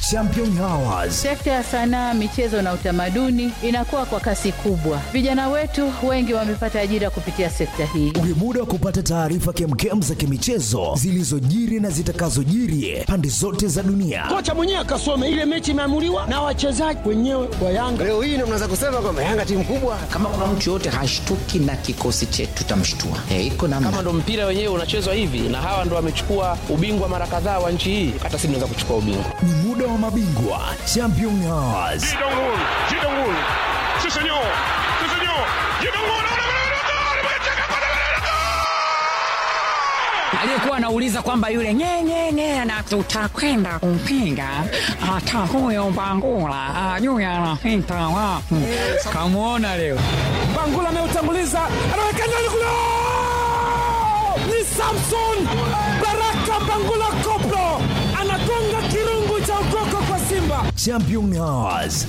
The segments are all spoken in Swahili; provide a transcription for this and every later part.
Champion Hours. Sekta ya sanaa, michezo na utamaduni inakuwa kwa kasi kubwa. Vijana wetu wengi wamepata ajira kupitia sekta hii. Ni muda wa kupata taarifa kemkem za kimichezo zilizojiri na zitakazojiri pande zote za dunia. Kocha mwenyewe akasome ile mechi imeamuliwa na wachezaji wenyewe wa Yanga. Leo hii ndio mnaweza kusema kwamba Yanga timu kubwa. Kama kuna mtu yoyote hashtuki na kikosi chetu tutamshtua. Eh, iko namna. Kama ndo mpira wenyewe unachezwa hivi na hawa ndo wamechukua ubingwa mara kadhaa wa nchi hii, hata sisi tunaweza kuchukua ubingwa. Ni muda wa mabingwa Champion Hours. aliyekuwa anauliza kwamba yule nyenyenye na tutakwenda kumpinga hata huyo Bangula ajui anapita wapi. Kamwona leo Bangula ameutanguliza, anaweka ndani kule, ni Samson Baraka Bangula Koplo anagonga kirungu cha ukoko kwa Simba. Champion Hours.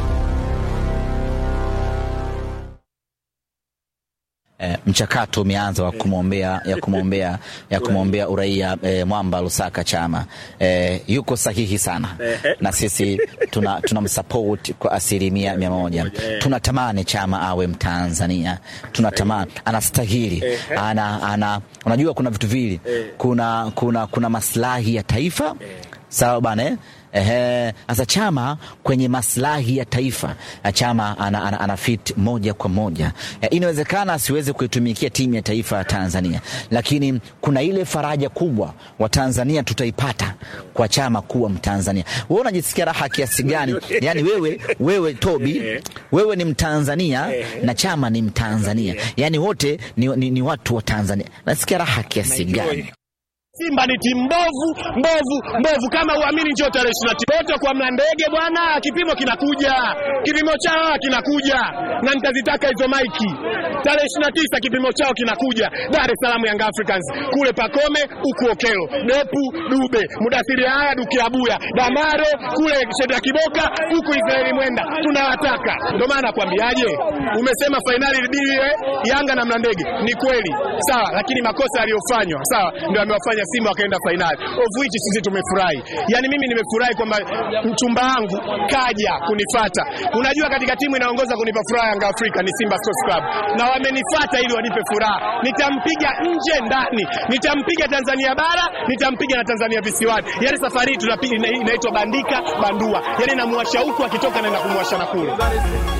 E, mchakato umeanza wa kumwombea ya kumwombea ya kumwombea uraia e, Mwamba Lusaka Chama e, yuko sahihi sana na sisi tuna tunamsupport kwa asilimia mia moja. Tunatamani Chama awe Mtanzania, tunatamani anastahili, ana, ana unajua kuna vitu vili, kuna, kuna, kuna maslahi ya taifa sawa bana eh? Ehe, sasa Chama kwenye maslahi ya taifa Chama ana, ana, ana fit moja kwa moja. E, inawezekana asiweze kuitumikia timu ya taifa ya Tanzania, lakini kuna ile faraja kubwa wa Tanzania tutaipata kwa Chama kuwa Mtanzania. Wewe unajisikia raha kiasi gani? Yani wewe, wewe Tobi, wewe ni Mtanzania na Chama ni Mtanzania, yani wote ni, ni, ni watu wa Tanzania. Nasikia raha kiasi gani? Simba ni timu mbovu mbovu mbovu, kama uamini, njoo tarehe ishirini na tisa wote kwa Mlandege bwana, kipimo kinakuja, kipimo chao kinakuja, na nitazitaka hizo maiki tarehe ishirini na tisa kipimo chao kinakuja Dar es Salaam, Young Africans kule Pakome, huku Okelo, Depu, Dube, Mudasiri, haya Dukiabuya, Damaro kule Sheda Kiboka, huku Israeli Mwenda, tunawataka. Ndio maana nakwambiaje, umesema fainali libiwe Yanga na Mlandege, ni kweli sawa, lakini makosa yaliyofanywa sawa ndio amewafanya Simba wakaenda fainali, of which sisi tumefurahi. Yani mimi nimefurahi kwamba mchumba wangu kaja kunifata. Unajua, katika timu inaongoza kunipa furaha Yanga Afrika ni Simba Sports Club, na wamenifata ili wanipe furaha. Nitampiga nje ndani, nitampiga Tanzania bara, nitampiga na Tanzania visiwani. Yani safari hii tunapiga inaitwa bandika bandua, yani namuwasha huku akitoka naenda kumwasha na kule.